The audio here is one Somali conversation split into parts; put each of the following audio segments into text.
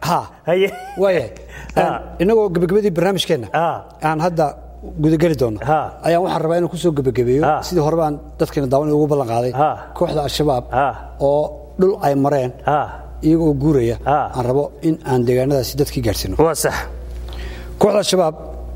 ha haye waayahay Ha. inagoo gebagabadii barnaamijkeenna Ha. aan hadda gudageli doono Ha. ayaan waxaan rabaa inaan kusoo gebagabeeyo Ha. sidii horeba aan dadkeena daawan ugu ballan qaaday Ha. kooxda al-shabaab Ha. oo dhul ay mareen ha iyagoo guuraya Ha. aan rabo in aan deegaanadaasi dadkii gaadhsiino waa sax kooxda al-shabaab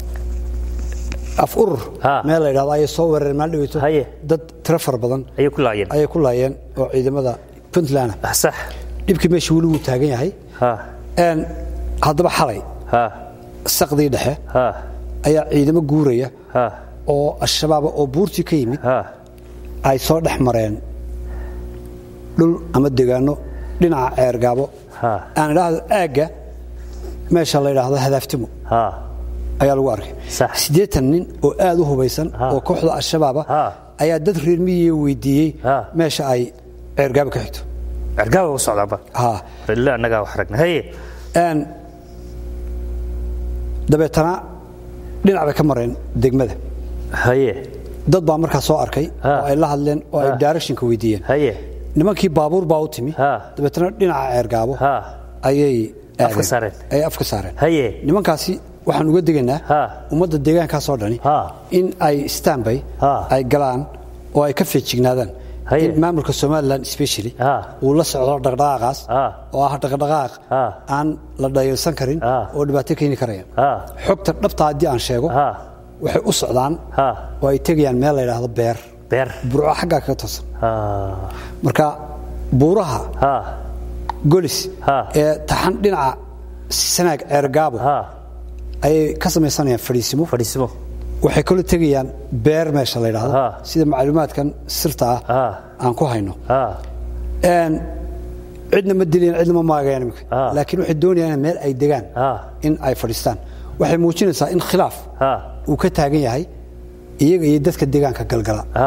af urur Ha. meel la yidhahdo ayay soo weerareen maalin dhaweyto Haye. dad tiro fara badan ayay ku laayeen ayay ku laayeen oo ciidamada puntland Ah, sax dhibkii meesha weli wuu taagan yahay ha Een, haddaba xalay ha saqdii dhexe ha ayaa ciidamo guuraya ha oo al-shabaaba oo buurtii ka yimid ha ay soo dhex mareen dhul ama degaano dhinaca ceergaabo Ha. aan idhaahdo aagga meesha la yidhaahdo hadaaftimo ha ayaa lagu arkay Sax. siddeetan nin oo aad u hubaysan Ha. oo kooxda al-shabaaba Ha. ayaa dad reer miyiga weydiiyey Ha. meesha ay ceergaabo ka xigto cergaaba u socdaaba ha rilla annagaa wax ragna haye Een, dabeetana dhinac bay ka mareen degmada haye dad baa markaa soo arkay Ha. oo ay la hadleen oo ay Ha. directionka weydiiyeen haye nimankii baabuur baa u timi Ha. dabeetana dhinaca ceergaabo ha ayay Afka aadeen. saareen. ay afka saareen haye nimankaasi waxaan uga degaynaa Ha. ummadda deegaankaasoo dhani Ha. in ay stanbay Ha. ay galaan oo ay ka feejignaadaan Haye. in maamulka somalilan specially Ha. uu la socdo dhaqdhaqaaqaas Ha. oo ah dhaqdhaqaaq Ha. aan la dhayalsan karin Ha. oo dhibaato keeni karaya Ha. xogta dhabta haddii aan sheego Ha. waxay u socdaan Ha. oo ay tegayaan meel la yidhaahdo beer beer burco xaggaa kaga toosan ha marka buuraha ha golis Ha. ee taxan dhinaca sanaag ceergaabo ha ayay ka samaysanayaan fadhiisimo fadhiismo waxay kaloo tegayaan beer meesha la yidhaahdo Ha. sida macluumaadkan sirta ah Ha. aan ku hayno ha Een, cidna ma dilayan cidna ma maagayaan iminka Ha. laakiin waxay doonayaan meel ay degaan Ha. in ay fadhiistaan waxay muujinaysaa in khilaaf ha uu ka taagan yahay iyaga iyo dadka deegaanka galgala ha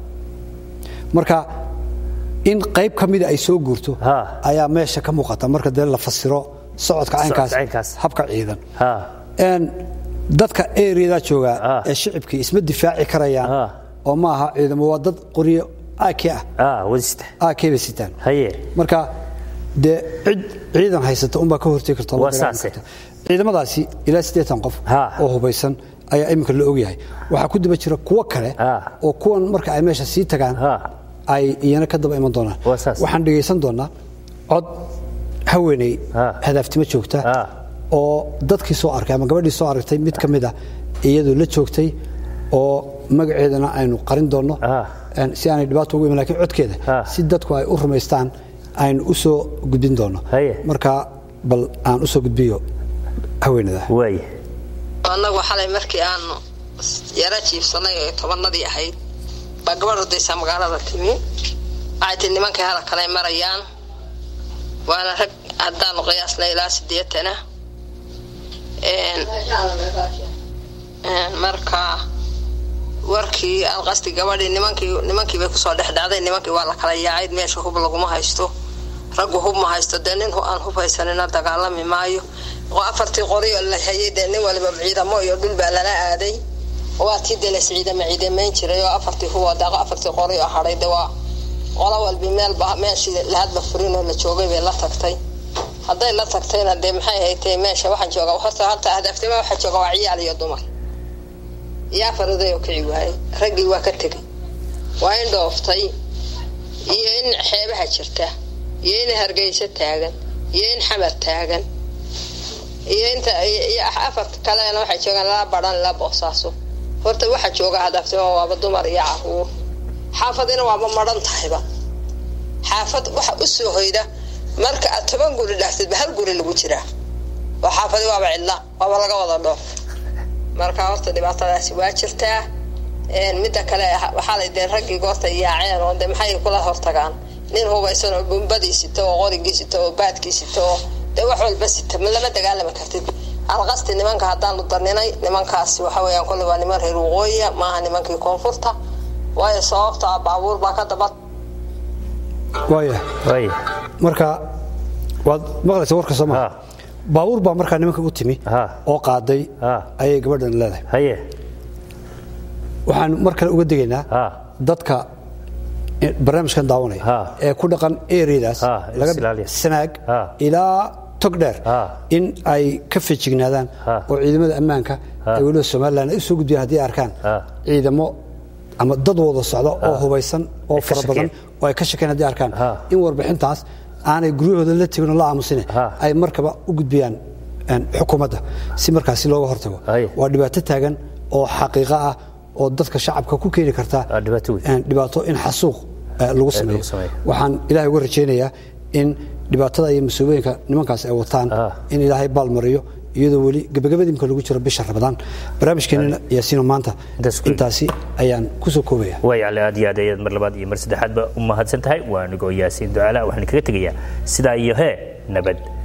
marka in qayb ka mida ay soo guurto Ha. ayaa meesha ka muuqata marka dee la fasiro socodka caynkaas caynkaas. habka ciidan ha Een, dadka ereyadaa joogaa Ah. ee shicibkii isma difaaci karayaan Ah. oo ma aha ciidamo waa dad qoryo ak ah ha wadista ak bay sitaan haye marka dee cid ciidan haysata unbaa ka hortegi karta oo la Waa dagaalami saase. karta. ciidamadaasi ilaa siddeetan qof Ah. oo hubaysan ayaa iminka la ogyahay waxaa ku daba jira kuwo kale Ah. oo kuwan marka ay meesha sii tagaan Ah. ay iyana ka daba iman doonaan Waa saas. waxaan dhegaysan doonaa cod haweeney Ah. hadaaftimo joogta Ah. oo dadkii soo arkay ama gabadhii soo aragtay mid ka mid a iyadoo la joogtay oo magaceedana aynu qarin doonno Ah. Een, si aanay dhibaato ugu iman lakiin codkeeda Ah. si dadku ay u rumaystaan aynu u soo gudbin doonno Haye. marka bal aan u soo gudbiyo haweenada waaye annagu xalay markii aanu yara jiibsanay oo tobanadii ahayd baa gabadh odaysaa magaalada timi waxay tii nimankii hala kale marayaan waana rag haddaanu qiyaasna ilaa sideetana marka warkii alqasti gabadhii nimankii nimankii bay kusoo dhex dhacday nimankii waa la kala yaacay meesha hub laguma haysto raggu hub ma haysto dee nin aan hub haysanina dagaalami maayo oo afartii qori oo la hayay dee nin waliba ciidamo iyo dhul baa lala aaday waa tii dee las ciidama ciidamayn jiray oo afartii huboo daaqo afartii qori oo hadhay dee waa qolo walbi meelba meeshii lahadba furin oo la joogay bay la tagtay hadday la tagtayna dee maxay haytay meesha waxaan joogaa horta horta hadaaftima waxaa jooga waa ciyaal iyo dumar yaa fariday oo kici waayey raggii waa ka tegay waa in dhooftay iyo in xeebaha jirta iyo in hargeysa taagan iyo in xamar taagan iyo inta iyo afarta kalena waxay joogaan lala baran la boosaaso horta waxaa jooga hadaaftima waaba dumar iyo caruur xaafadina waaba maran tahayba xaafad waxa u soo hoyda marka aad toban guri dhaaftidba hal guri lagu jiraa oo xaafadi waaba cidla waaba laga wada dhoof marka horta dhibaatadaasi waa jirtaa midda kale waxaa la dee raggii goorta yaaceen oo de maxay kula hortagaan nin hubaysan oo bumbadii sita oo qorigii sita oo baadkii sita oo dee wax walba sita lama dagaalami kartid alqasti nimanka haddaanu daninay nimankaasi waxa weeyaan kolle waa niman reer waqooyiya maaha nimankii koonfurta waayo sababta ah baabuur baa ka daba waaya waaye marka waad maqlaysa warka sooma Ha. baabuur baa markaa nimanka u timi Ha. oo qaaday Ha. ayay gabadhan leedahay haye waxaan mar kale uga degaynaa Ha. dadka barnaamijkan daawanaya Ha. ee ku dhaqan ereadaas Ha, laga is ilaaliya. sanaag Ha. ilaa tog dheer Ah. in ay ka fejignaadaan Ah. oo ciidamada ammaanka ee weliba somalilan ay u soo gudbiyaan haddii ay arkaan Ah. ciidamo ama dad wada socda oo hubaysan oo ka fara badan shakeen. oo ay ka shakeen haddii ay arkaan Ah. in warbixintaas aanay guryahooda la tegin oo la aamusine Ah. ay markaba u gudbiyaan een, xukuumadda si markaasi looga hortago Aye. waa dhibaato taagan oo xaqiiqo ah oo dadka shacabka ku keeni karta Ah, dhibaato weyn. een, dhibaato in xasuuq eh, lagu sameeyo sameeyo. waxaan ilaahay uga rajaynayaa in dhibaatada iyo mas-uuliyinka nimankaas ay wataan Ah. in ilaahay baalmariyo iyadoo weli gebagabadii imka lagu jiro bisha ramadaan barnaamijkeenina yaasiino maanta Intaas ku- intaasi ayaan kusoo koobaya way alle aad iyo aad ayaad mar labaad iyo mar saddexaadba u mahadsan tahay waa anigoo yaasiin ducaala waxaan kaga tegayaa sidaa iyo hee nabad